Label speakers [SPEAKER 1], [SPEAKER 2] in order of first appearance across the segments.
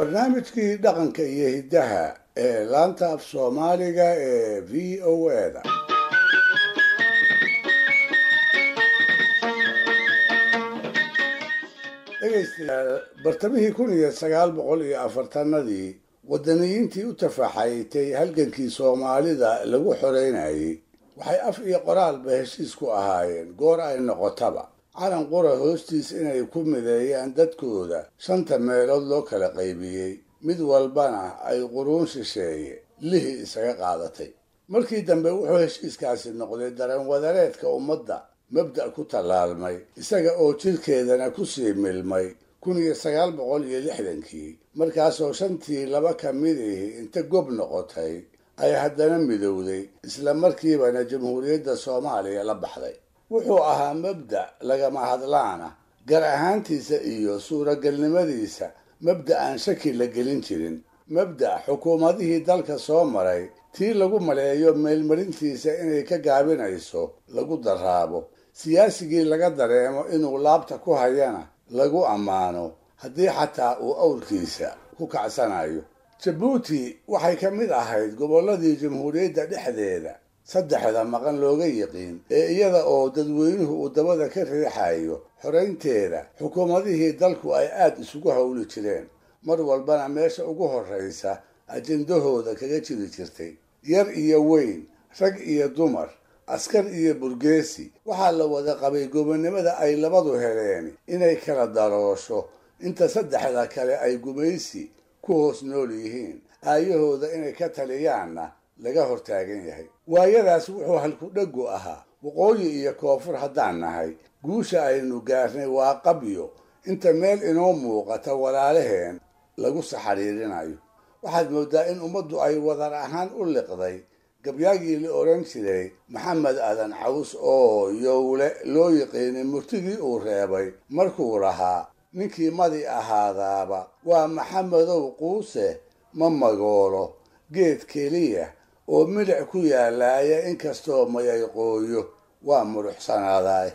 [SPEAKER 1] barnaamijkii dhaqanka iyo hiddaha ee laanta af soomaaliga ee v o eda dhegaystayaal bartamihii kun iyo sagaal boqol iyo afartanadii wadaniyiintii u tafaxaytay halgankii soomaalida lagu xoreynayay waxay af iyo qoraalba heshiis ku ahaayeen goor ay noqotaba calan qura hoostiis inay ku mideeyaan dadkooda shanta meelood loo kala qaybiyey mid walbana ay quruun shisheeye lihi isaga qaadatay markii dambe wuxuu heshiiskaasi noqday dareen wadareedka ummadda mabda' ku tallaalmay isaga oo jidhkeedana ku sii milmay kun iyo sagaal boqol iyo lixdankii markaasoo shantii laba ka midihi inta gob noqotay ay haddana midowday isla markiibana jamhuuriyadda soomaaliya la baxday wuxuu ahaa mabda' lagama hadlaana gar ahaantiisa iyo suuragalnimadiisa mabda' aan shaki la gelin jirin mabda' xukuumadihii dalka soo maray tii lagu maleeyo meelmarintiisa inay ka gaabinayso lagu daraabo siyaasigii laga dareemo inuu laabta ku hayana lagu ammaano haddii xataa uu awrkiisa ku kacsanayo jabuuti waxay ka mid ahayd gobolladii jamhuuriyadda dhexdeeda saddexda maqan looga yiqiin ee iyada oo dadweynuhu uu dabada ka riixayo xoraynteeda xukuumadihii dalku ay aad isugu howli jireen mar walbana meesha ugu horraysa ajendahooda kaga jiri jirtay yar iyo weyn rag iyo dumar askar iyo burgeesi waxaa la wada qabay gobonnimada ay labadu heleen inay kala daroosho inta saddexda kale ay gumaysi ku hoos nool yihiin aayahooda inay ka taliyaanna laga hortaagan yahay waayadaas wuxuu halku-dhegu ahaa waqooyi iyo koonfur haddaan nahay guusha aynu gaarnay waa qabyo inta meel inoo muuqata walaalaheen lagu saxariirinayo waxaad mooddaa in ummaddu ay wadar ahaan u liqday gabyaagii la odhan jiray maxamed adan caws oo yowle loo yiqiinay murtigii uu reebay markuu lahaa ninkii madi ahaadaaba waa maxamedow quuse ma magoolo geed keliya oo milic ku yaalaaya inkastoo mayay qooyo waa muruxsanaadaay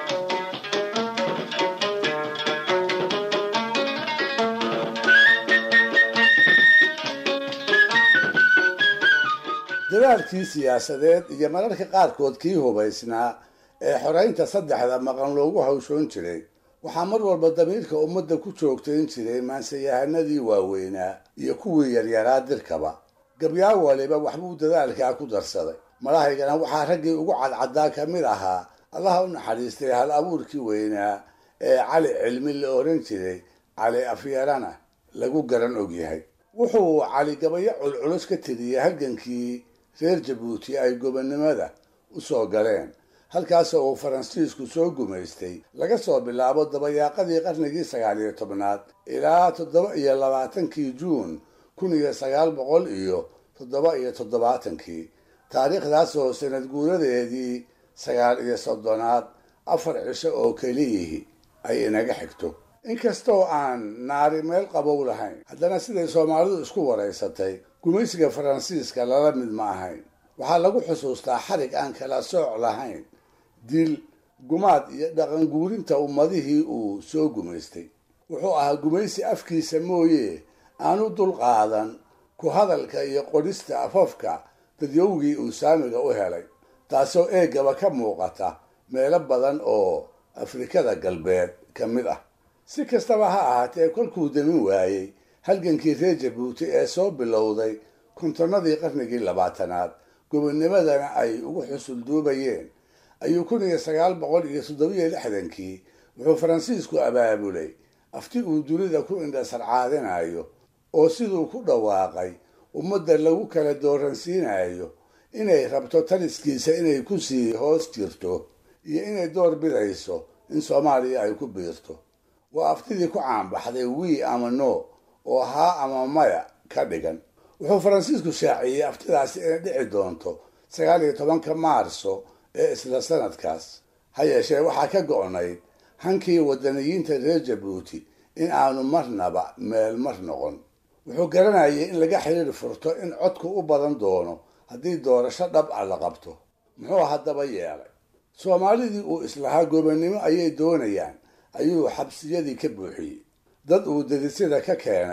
[SPEAKER 1] dadaalkii siyaasadeed iyo mararka qaarkood kii hubaysnaa ee xoraynta saddexda maqan loogu hawshoon jiray waxaa mar walba damiirka ummadda ku joogtayn jiray maansayahanadii waaweynaa iyo kuwii yaryaraa dirkaba gabyaa waliba waxbuu dadaalkaa ku darsaday malahaygana waxaa raggii ugu cadcaddaa ka mid ahaa allaha u naxariistay hal abuurkii weynaa ee cali cilmi la odhan jiray cali afyarana lagu garan ogyahay wuxuu cali gabayo culculus ka tiriyey halgankii reer jabuuti ay gobonnimada u soo galeen halkaasoo uu faransiisku soo gumaystay laga soo bilaabo dabayaaqadii qarnigii sagaal iyo tobnaad ilaa toddoba iyo labaatankii juun kun iyo sagaal boqol iyo toddoba iyo toddobaatankii taariikhdaasoo sanad guuradeedii sagaal iyo soddonaad afar cisho oo keliyihii ay inaga xigto inkastoo aan naari meel qabow lahayn haddana siday soomaalidu isku waraysatay gumaysiga faransiiska lala mid ma ahayn waxaa lagu xusuustaa xarig aan kala sooc lahayn dil gumaad iyo dhaqan guurinta ummadihii uu soo gumaystay wuxuu ahaa gumaysi afkiisa mooye aanu dulqaadan ku hadalka iyo qodhista afafka dadyowgii uu saamiga u helay taasoo eegaba ka muuqata meelo badan oo afrikada galbeed ka mid ah si kastaba ha ahaatee kolkuu damin waayey halgankii reer jabuuti ee soo bilowday kontonnadii qarnigii labaatanaad gobonnimadana ay ugu xusulduubayeen ayuu kun iyo sagaal boqol iyo toddobiyo lixdankii wuxuu faransiisku abaabulay afti uu dunida ku indhasarcaadinayo oo siduu ku dhawaaqay ummadda lagu kala dooransiinayo inay rabto taliskiisa inay ku sii hoos jirto iyo inay door bidayso in soomaaliya ay ku biirto waa aftidii ku caanbaxday wii ama no oo haa ama maya ka dhigan wuxuu faransiisku shaaciyey aftidaasi inay dhici doonto sagaal iyo tobanka maarso ee isla sanadkaas ha yeeshee waxaa ka go'nayd hankii wadaniyiinta reer jabuuti in aanu marnaba meel mar noqon wuxuu garanayay in laga xiriir furto in codku u badan doono haddii doorasho dhab a la qabto muxuu haddaba yeelay soomaalidii uu islahaa gobonnimo ayay doonayaan ayuu xabsiyadii ka buuxiyey dad uu dadisyada ka keenay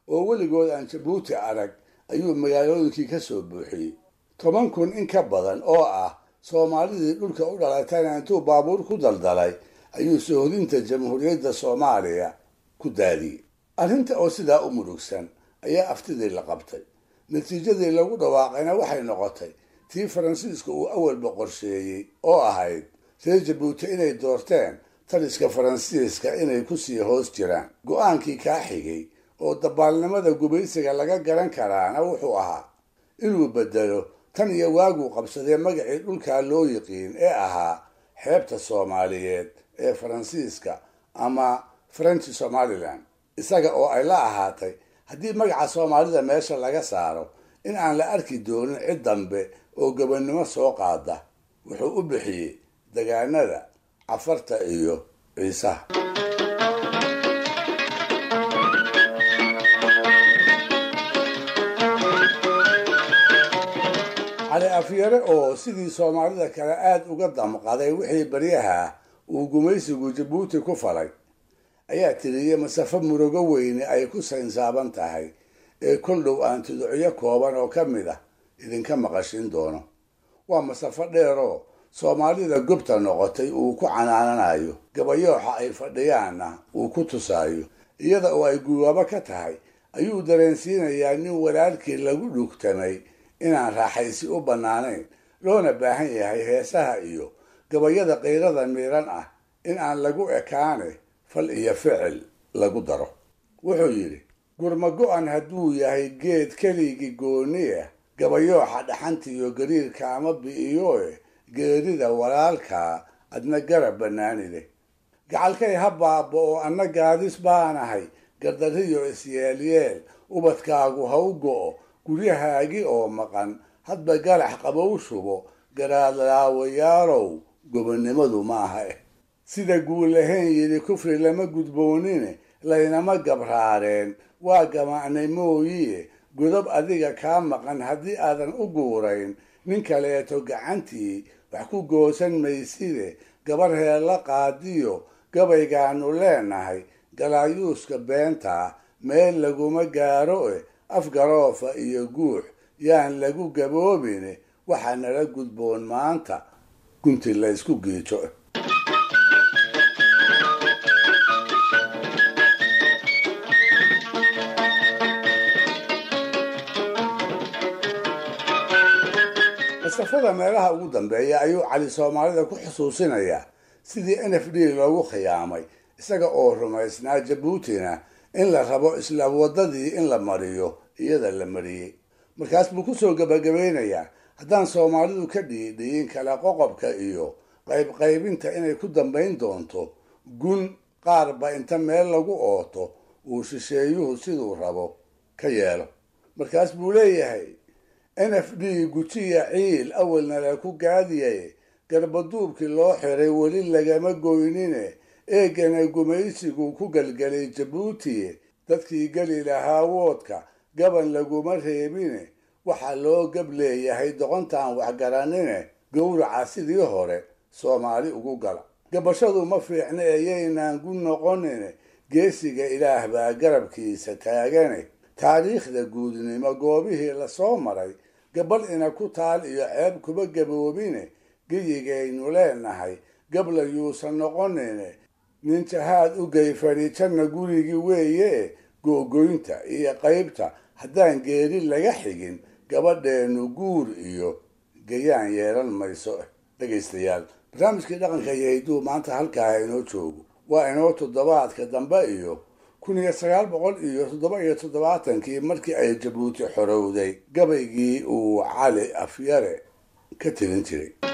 [SPEAKER 1] oo weligood aan jabuuti arag ayuu magaalooyinkii ka soo buuxiyey toban kun in ka badan oo ah soomaalidii dhulka u dhalatayna intuu baabuur ku daldalay ayuu soohodinta jamhuuriyadda soomaaliya ku daadiyey arrinta oo sidaa u murugsan ayaa aftidii la qabtay natiijadii lagu dhawaaqayna waxay noqotay tii faransiiska uu awalba qorsheeyey oo ahayd reer jabuuti inay doorteen taliska faransiiska inay kusii hoos jiraan go-aankii kaa xigay oo dabaalnimada gubaysiga laga garan karaana wuxuu ahaa inuu bedelo tan iyo waaguu qabsadee magacii dhulkaa loo yiqiin ee ahaa xeebta soomaaliyeed ee faransiiska ama french somalilan isaga oo ay la ahaatay haddii magaca soomaalida meesha laga saaro in aan la arki doonin cid dambe oo gobonnimo soo qaada wuxuu u bixiyey degaanada cafarta iyo ciisaha cali afyare oo sidii soomaalida kale aada uga damqaday wixii baryaha uu gumaysigu jabuuti ku falay ayaa tiriyey masafo murugo weyne ay ku saynsaaban tahay ee kol dhow aan tuducyo kooban oo ka mid ah idinka maqashin doono waa masafo dheeroo soomaalida gobta noqotay uu ku canaananayo gabayooxa ay fadhiyaanna uu ku tusaayo iyada oo ay guwaabo ka tahay ayuu dareensiinayaa nin walaalkii lagu dhugtamay inaan raaxaysi u bannaanayn loona baahan yahay heesaha iyo gabayada qiirada miiran ah in aan lagu ekaane fal iyo ficil lagu daro wuxuu yidhi gurma go-an hadduu yahay geed keligii gooniya gabayooxa dhaxanta iyo gariirka ama bi'iyoe geerida walaalkaa adna garab bannaanide gacalkay ha baaba oo anna gaadis baanahay gardariyo isyeelyeel ubadkaagu ha u go'o guryahaagi oo maqan hadba galax qabow shubo garaadlaawayaalow gobonnimadu maaha eh sida guulahayn yidhi kufri lama gudboonine laynama gabraareen waa gamacnay mooyiye godob adiga kaa maqan haddii aadan u guurayn nin kaleeto gacantii wax ku goosan mayside gabar heella qaadiyo gabaygaanu leenahay galaayuuska beentaa meel laguma gaaro eh afgaroofa iyo guux yaan lagu gaboobine waxaa nala gudboon maanta gunti laysku giijo masafada meelaha ugu dambeeya ayuu cali soomaalida ku xusuusinayaa sidii n f d loogu khiyaamay isaga oo rumaysnaa jabuutina in la rabo isla waddadii in la mariyo iyada la mariyey markaas buu kusoo gabagabeynayaa haddaan soomaalidu ka dhiidhiyin kala qoqobka iyo qaybqaybinta inay ku dambayn doonto gun qaarba inta meel lagu ooto uu shisheeyuhu siduu rabo ka yeelo markaas buu leeyahay n f d gujiya ciil awalna la ku gaadiyay garbaduubkii loo xiray weli lagama goynine eegana gumaysigu ku gelgelay jabuuti dadkii geli lahaa woodka gaban laguma reebine waxaa loo gab leeyahay doqontaan waxgaranine gowraca sidii hore soomaali ugu gala gabashadu ma fiicna eeyaynaan gu noqonine geesiga ilaah baa garabkiisa taagane taariikhda guudnimo goobihii lasoo maray gabal ina ku taal iyo ceeb kuba gaboobine geyigaynu leenahay gabla yuusan noqonine nin jahaad u gayfadhi janna gurigii weeye googoynta iyo qaybta haddaan geeri laga xigin gabadheenu guur iyo gayaan yeelan mayso dhegaystayaal barnaamijkii dhaqanka iyo hidduu maanta halkaa inoo joogo waa inoo toddobaadka dambe iyo kun iyo sagaal boqol iyo toddoba iyo toddobaatankii markii ay jabuuti xorowday gabaygii uu cali afyare ka tirin jiray